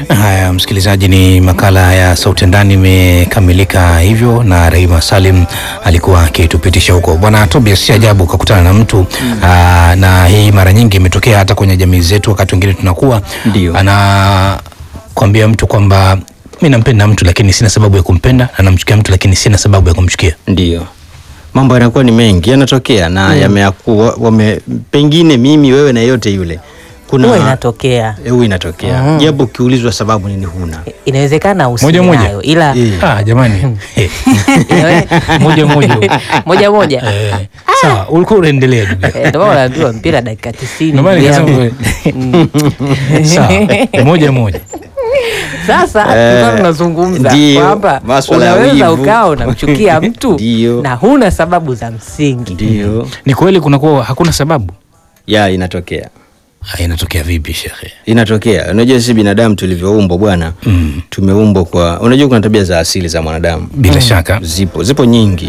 Haya, msikilizaji, ni makala ya Sauti ya Ndani imekamilika hivyo, na Rahima Salim alikuwa akitupitisha huko. Bwana Tobias, si ajabu ukakutana na mtu aa, na hii mara nyingi imetokea hata kwenye jamii zetu, wakati wengine tunakuwa Ndio. anakwambia mtu kwamba mi nampenda mtu lakini sina sababu ya kumpenda, na namchukia mtu lakini sina sababu ya kumchukia. Ndio mambo yanakuwa ni mengi yanatokea na yameakuwa wame, pengine mimi wewe na yeyote yule kuna huwa inatokea Eh, huwa inatokea japo ukiulizwa sababu nini huna inawezekana Moja usiwe moja. nayo ila Eh. Ah, jamani Eh, inawe- moja moja moja moja Eh, sawa, ulikuwa unaendelea ndugu yangu. Eh, ndio maana unaambiwa mpira dakika tisini Ndio maana ndugu yangu. nikasema sawa, moja moja. Sasa tulikuwa tunazungumza ndio, kwamba maswala ya unaweza wivu. ukawa unamchukia mtu Ndio. na huna sababu za msingi. ndio Ni kweli kunakuwa hakuna sababu. ya inatokea Ah, inatokea vipi shekhe? inatokea unajua sisi binadamu tulivyoumbwa bwana Mm. tumeumbwa kwa unajua kuna tabia za asili za mwanadamu Bila shaka zipo zipo nyingi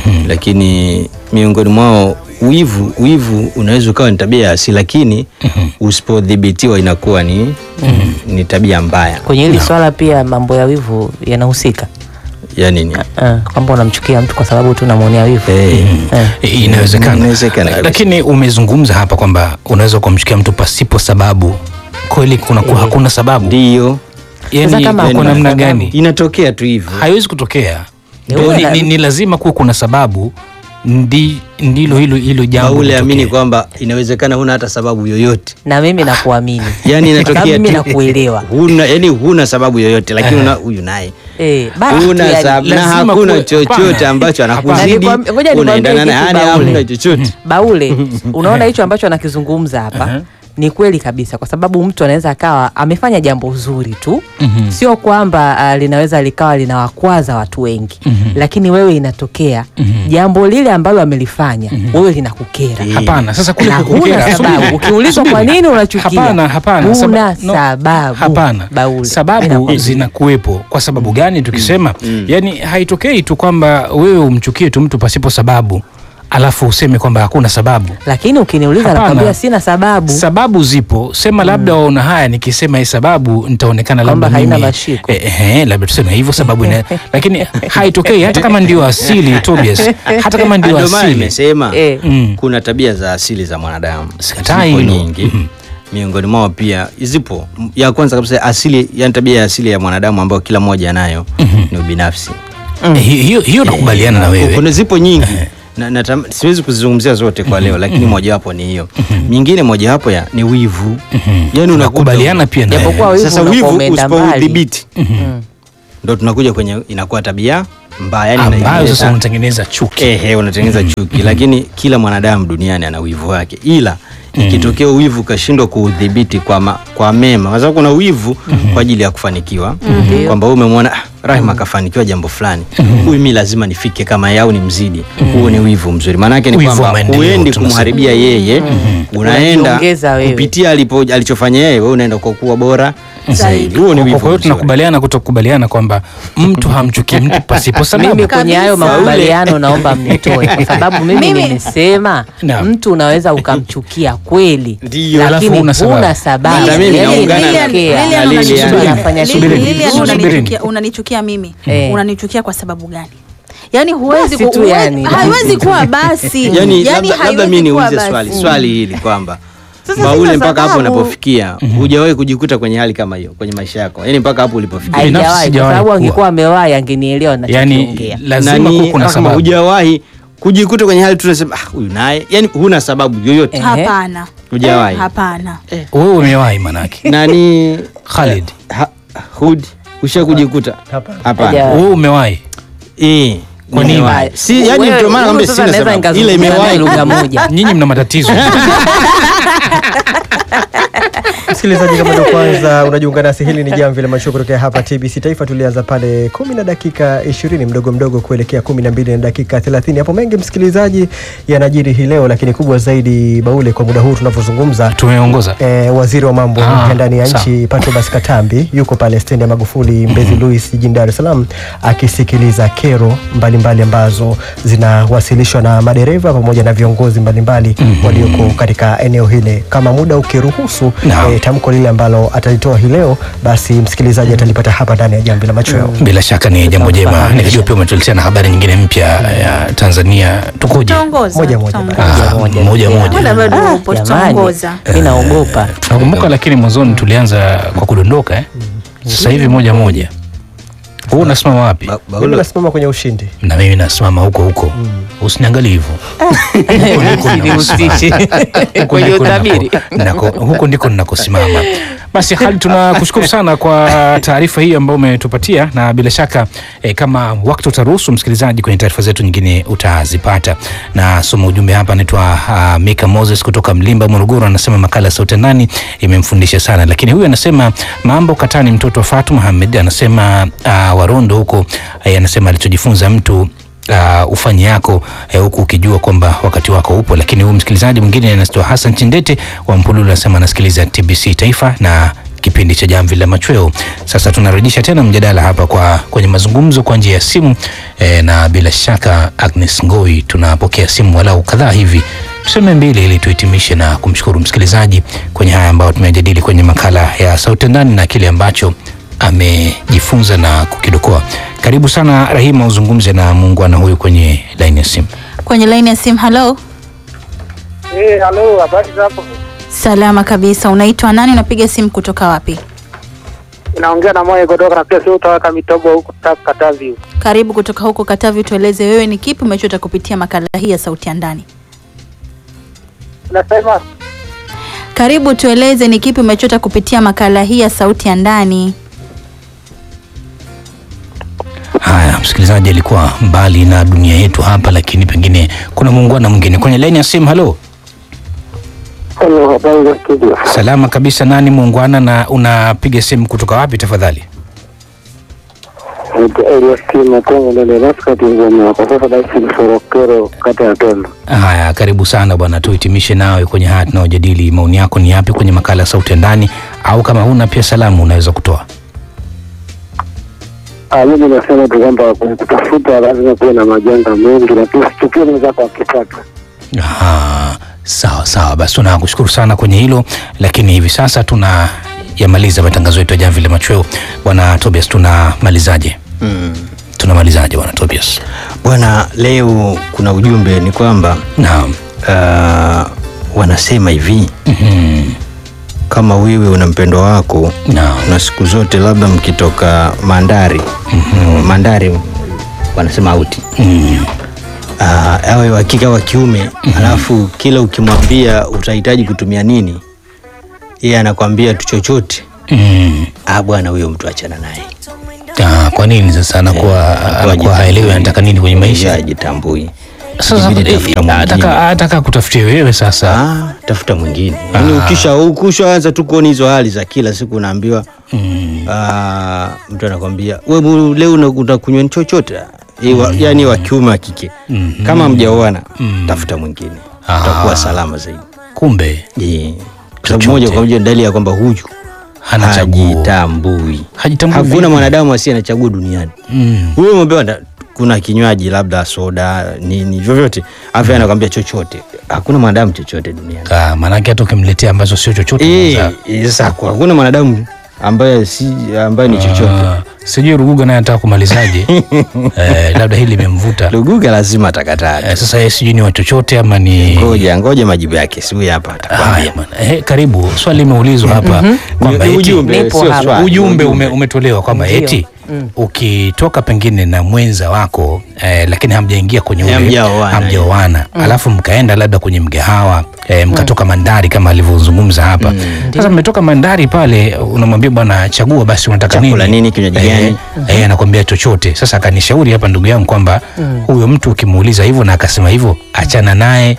lakini miongoni mwao wivu wivu unaweza ukawa ni tabia ya asili lakini usipodhibitiwa inakuwa ni, ni tabia mbaya Kwenye hili swala pia mambo ya wivu yanahusika, ya nini Eh, kwamba unamchukia mtu kwa sababu tu unamwonea wivu Eh. Eh. I- inawezekana, Inawezekana kabisa. lakini umezungumza hapa kwamba unaweza ukamchukia mtu pasipo sababu. Kweli kunakuwa hakuna sababu, ndio yani Sasa kama kwa hakuna namna sababu. gani? inatokea tu hivyo Haiwezi kutokea. Ni Ni, wewe ni, na- ni lazima kuwa kuna sababu, ndi, ndilo hilo hilo jambo ule amini litokee. kwamba inawezekana huna hata sababu yoyote na mimi nakuamini yani Kwa sababu inatokea mimi tu nakuelewa huna yani huna sababu yoyote lakini una huyu naye Eh, basi tu huna yani. sababu na lazima hakuna kuwe- chochote hapana. ambacho Hapana. anakuzidi Nalikwam- ngoja nikwambie unaendana naye kitu yani Baule. hamna chochote Baule, unaona hicho ambacho anakizungumza hapa ni kweli kabisa, kwa sababu mtu anaweza akawa amefanya jambo zuri tu Mhm. sio kwamba uh, linaweza likawa linawakwaza watu wengi lakini wewe inatokea jambo lile ambalo amelifanya wewe linakukera Hapana, sasa kule na kukukera, huna subiri. sababu. Ukiulizwa kwa Subiri. nini unachukia, Hapana, hapana. huna Saba- no, sababu. Hapana, Baule. Mimi sababu nakwambia. zinakuwepo. Kwa sababu gani? Tukisema yani, haitokei tu kwamba wewe umchukie tu mtu pasipo sababu alafu useme kwamba hakuna sababu. lakini ukiniuliza Hapana. nakwambia sina sababu Sababu zipo, sema labda waona haya, nikisema hii sababu nitaonekana Kwamba labda haina mimi- mashiko. eh, eh, labda tuseme hivyo sababu ina, lakini haitokei hata kama ndio asili Tobias, hata kama ndio ndio maana asili nimesema Eh. Mm. kuna tabia za asili za mwanadamu Sikatai Zipo hilo. nyingi miongoni mwao pia zipo ya kwanza kabisa asili yani tabia ya asili ya mwanadamu ambayo kila mmoja anayo ni ubinafsi Eh, hiyo hiyo- hiyo nakubaliana na wewe. kuna zipo nyingi na, na tam, siwezi kuzizungumzia zote kwa leo lakini mojawapo ni hiyo nyingine mojawapo ya ni wivu yani unakuta Nakubaliana pia na Japokuwa wewe. wivu sasa unakuwa wivu umeenda mbali. usipoudhibiti ndo tunakuja kwenye inakuwa tabia mbaya yani ambayo inaileta- sasa unatengeneza chuki. ehe unatengeneza chuki lakini kila mwanadamu duniani ana wivu wake ila ikitokea wivu ukashindwa kuudhibiti kwa, ma, kwa mema kwa sababu kuna wivu kwa ajili ya kufanikiwa kwamba wewe umemwona ah, Rahima akafanikiwa jambo fulani huyu mi lazima nifike kama yeye au ni mzidi huo ni wivu mzuri maanake ni Wivu wa kwamba maendeleo huendi tunasema. kumharibia yeye unaenda Unajiongeza wewe. kupitia alipo, alichofanya yeye wewe unaenda kwa kuwa bora zaidi huo ni Kwa wivu kwa hiyo mzuri. tunakubaliana kutokubaliana kwamba mtu hamchuki mtu pasipo sababu. mimi kwenye hayo Kabisa. makubaliano naomba mnitoe kwa sababu mimi Mimi- nimesema Naam. mtu unaweza ukamchukia kweli Ndio. Alafu lakini huna sababu. huna sababu Hata mimi Yaani naungana na- inatokea. Lilian, Mtu Lilian, anafanya Lili- shughuli Lilian, nzuri. unanichukia unanichukia mimi Eh. unanichukia kwa sababu gani yaani huwezi Basi ku- tu huwe- yani. haiwezi kuwa basi yani, Yaani labda, labda haiwezi mi kuwa niulize basi. swali swali hili kwamba Sasa Baule sina mpaka hapo sababu. unapofikia hujawahi kujikuta kwenye hali kama hiyo kwenye maisha yako yani mpaka hapo ulipofikia Binafsi haijawahi kwa sijawahi sababu kuwa. angekuwa amewahi angenielewa yani nachokiongea lazima Nani, kuwe kuna kama sababu. hujawahi kujikuta kwenye hali tunasema ah, huyu naye yani huna sababu yoyote Eh. hapana Hujawahi. Eh, hapana Wewe umewahi manake. nani Khalid, ha, hud usha kujikuta Hapana. hapana Hajawahi. wewe umewahi. eh Kwa nini? nimewahi. si yani Wewe- ndio maana huyu naomba sasa sina naweza sababu ile nikazungumza naye imewahi lugha moja Nyinyi mna matatizo. Msikilizaji, kama ndio kwanza unajiunga nasi, hili ni jamvi la mashuo kutokea hapa TBC Taifa. Tulianza pale kumi na dakika ishirini mdogo mdogo kuelekea kumi na mbili na dakika thelathini. Hapo mengi msikilizaji yanajiri hii leo, lakini kubwa zaidi Baule, kwa muda huu tunavyozungumza Tumeongoza. E, waziri wa mambo Ah, ya ndani ya sawa. nchi Patrobas Katambi yuko pale stendi ya Magufuli Mbezi Luis jijini Dar es Salaam akisikiliza kero mbali mbalimbali ambazo zinawasilishwa na madereva pamoja na viongozi mbalimbali walioko katika eneo hili. Kama muda ukiruhusu, Naam. eh, tamko lile ambalo atalitoa hii leo, basi msikilizaji atalipata hapa ndani ya Jamvi la Machweo. Bila shaka ni jambo jema. Tutamfahamisha. Nikijua pia umetuletea na habari nyingine mpya ya Tanzania. Tukoje? Tutaongoza, Moja moja. tutaongoza. Ah, moja moja. Muda bado Ah, upo, jamani, tutaongoza. mi naogopa Nakumbuka lakini mwanzoni tulianza kwa kudondoka eh? Sasa hivi moja moja. Wewe unasimama wapi? Ba- Mimi Paulo, nasimama kwenye ushindi. Na mimi nasimama huko huko. Usiniangalie hivyo. Usihusishe Huko kwenye ndiko utabiri. nako- nako- huko ndiko ninakosimama. Basi Khalid, tunakushukuru sana kwa taarifa hii ambayo umetupatia, na bila shaka eh, kama wakati utaruhusu, msikilizaji, kwenye taarifa zetu nyingine utazipata. Na soma ujumbe hapa, anaitwa uh, Mika Moses kutoka Mlimba, Morogoro, anasema makala ya Sauti ya Ndani imemfundisha sana, lakini huyu anasema mambo katani, mtoto wa Fatu Muhamed anasema uh, Warondo huko eh, anasema alichojifunza mtu uh, ufanye yako eh, huku ukijua kwamba wakati wako upo. Lakini huyu msikilizaji mwingine anaitwa Hassan Chindete wa Mpululu anasema anasikiliza TBC Taifa na kipindi cha Jamvi la Machweo. Sasa tunarejesha tena mjadala hapa kwa kwenye mazungumzo kwa njia ya simu eh, na bila shaka Agnes Ngoi, tunapokea simu walau kadhaa hivi tuseme mbili ili tuhitimishe na kumshukuru msikilizaji kwenye haya ambayo tumejadili kwenye makala ya Sauti ya Ndani na kile ambacho amejifunza na kukidokoa. Karibu sana Rahima, uzungumze na muungwana huyu kwenye laini ya simu. Kwenye laini ya simu, halo. Eh, halo, habari za hapo? Salama kabisa. Unaitwa nani? Unapiga simu kutoka wapi? Inaongea na moyo kutoka na pia sio utawaka mitobo huko Kata- Katavi. huko. Karibu kutoka huko Katavi, tueleze wewe ni kipi umechota kupitia makala hii ya Sauti ya Ndani. Unasema Karibu tueleze ni kipi umechota kupitia makala hii ya Sauti ya Ndani. Haya, msikilizaji alikuwa mbali na dunia yetu hapa, lakini pengine kuna muungwana mwingine kwenye laini ya simu. Halo, Hello, habari za studio. salama kabisa. Nani muungwana, na unapiga simu kutoka wapi tafadhali? Naitwa Elias Kima Kongo Ndele Raskati Ngoma. Kwa sasa naishi Msorokero kata ya Tondo. Haya, karibu sana bwana, tuhitimishe nawe kwenye haya tunayojadili. Maoni yako ni yapi kwenye makala ya Sauti ya Ndani, au kama huna pia salamu unaweza kutoa? Ah, mimi nasema tu kwamba kwenye kutafuta lazima kuwe na majanga mengi na pia usichukie mwenzako akipata. Aha, sawa sawa, basi tunakushukuru sana kwenye hilo, lakini hivi sasa tuna yamaliza matangazo yetu ya Jamvi la Machweo. Bwana Tobias, tunamalizaje? mm, Tunamalizaje bwana Tobias? bwana, leo kuna ujumbe ni kwamba Naam. uh, wanasema hivi Mhm. kama wewe una mpendwa wako Naam. na siku zote labda mkitoka mandari mm, mandari wanasema auti Mm. Ah, awe wa kike au wa kiume alafu kila ukimwambia utahitaji kutumia nini yeye anakwambia tu chochote Mm. ah bwana huyo mtu achana naye Ah, kwa nini sasa anakuwa anakuwa haelewi anataka nini kwenye maisha? ajitambui Sasa Inabidi eh, tafuta mwingine. ataka ataka kutafutie wewe sasa. Ah, tafuta mwingine yaani ukisha ukishaanza tu kuona hizo hali za kila siku unaambiwa Mm. ah, mtu anakwambia we bu- leo una- utakunywa ni chochote Eh, wa- yaani wa kiume wa kike Mhm. kama mjaoana Mm. tafuta mwingine Ah. utakuwa salama zaidi Kumbe Eh, kwa sababu Chochote. moja kwa moja ni dalili ya kwamba huyu hana chaguo. hajitambui Hajitambui hakuna vipi? mwanadamu asiye na chaguo duniani Mm. huyo umepewa nda- kuna kinywaji labda soda nini vyovyote afya anakwambia chochote hakuna mwanadamu chochote duniani Ah, maanake hata ukimletea ambazo sio chochote Eh, unaweza- eh, sasa kwa- hakuna mwanadamu ambaye si ambaye ni chochote Ah, sijui Ruguga naye anataka kumalizaje? eh, labda hili limemvuta luguga lazima atakataa eh, sasa yeye sijui ni wa chochote ama ni ngoja ngoja majibu yake si huyu hapa atakwambia Haya bwana. Eh, karibu swali limeulizwa hapa kwamba Ni eti- ujumbe Nipo sio hapa. swali ujumbe ume, umetolewa kwamba Ndio. eti Mm. ukitoka pengine na mwenza wako eh, lakini hamjaingia kwenye ule Hamjaoana, hamjaoana alafu mkaenda labda kwenye mgahawa eh, mkatoka mandari kama alivyozungumza hapa sasa mmetoka mandari pale unamwambia bwana chagua basi unataka nini Chakula nini, kinywaji Eh, gani? eh, anakwambia chochote sasa akanishauri hapa ndugu yangu kwamba huyo mtu ukimuuliza hivyo na akasema hivyo achana naye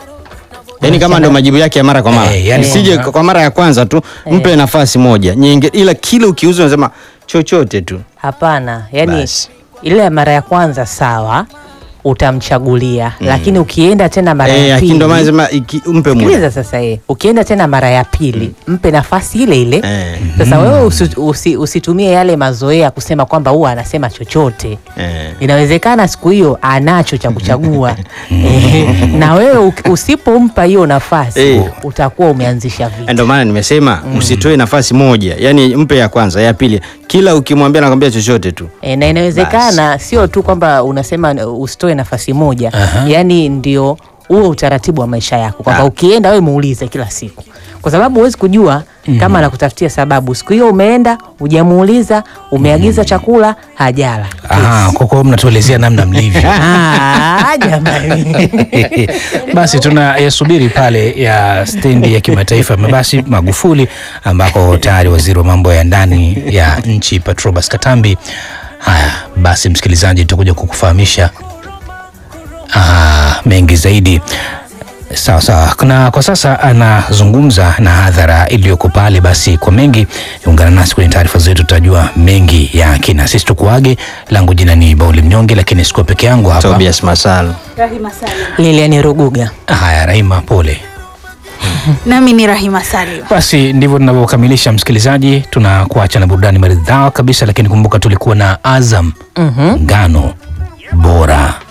yaani kama ndo majibu yake ya mara kwa mara Eh, yani sije kwamba- kwa mara ya kwanza tu mpe nafasi moja nyingi ila kila ukiuza unasema chochote tu Hapana, yani Basi. ile ya mara ya kwanza sawa, utamchagulia lakini ukienda tena mara Eh, ya lakini ndo maana pili nasema iki- mpe muda. sikiliza sasa eh, ukienda tena mara ya pili mpe nafasi ile ile Eh. sasa wewe usi, usi, usitumie yale mazoea kusema kwamba huwa anasema chochote Eh. inawezekana siku hiyo anacho cha kuchagua Eh, na wewe uki- usipompa hiyo nafasi Eh. utakuwa umeanzisha vita ndio maana nimesema usitoe nafasi moja yani mpe ya kwanza ya pili kila ukimwambia nakwambia chochote tu E, na inawezekana sio tu kwamba unasema uh, usitoe nafasi moja Aha. yaani ndio huo utaratibu wa maisha yako kwamba Ah. ukienda wewe muulize kila siku kwa sababu huwezi kujua kama anakutafutia sababu siku hiyo umeenda hujamuuliza umeagiza chakula hajala Ah, kwa kuwa mnatuelezea namna mlivyo Ah, jamani basi tunayasubiri pale ya stendi ya kimataifa ya mabasi Magufuli, ambako tayari waziri wa mambo ya ndani ya nchi Patrobas Katambi. Haya basi, msikilizaji, tutakuja kukufahamisha ah, mengi zaidi. Sawa sawa, na kwa sasa anazungumza na hadhara iliyoko pale. Basi kwa mengi, ungana nasi kwenye taarifa zetu, tutajua mengi ya kina. Sisi tukuage, langu jina ni Bauli Mnyonge, lakini sikuwa peke yangu hapa. Tobias Masalo Lilian Ruguga Haya, Rahima, pole. nami ni Rahima Salim. Basi ndivyo tunavyokamilisha msikilizaji, tunakuacha na burudani maridhawa kabisa, lakini kumbuka tulikuwa na Azam ngano bora.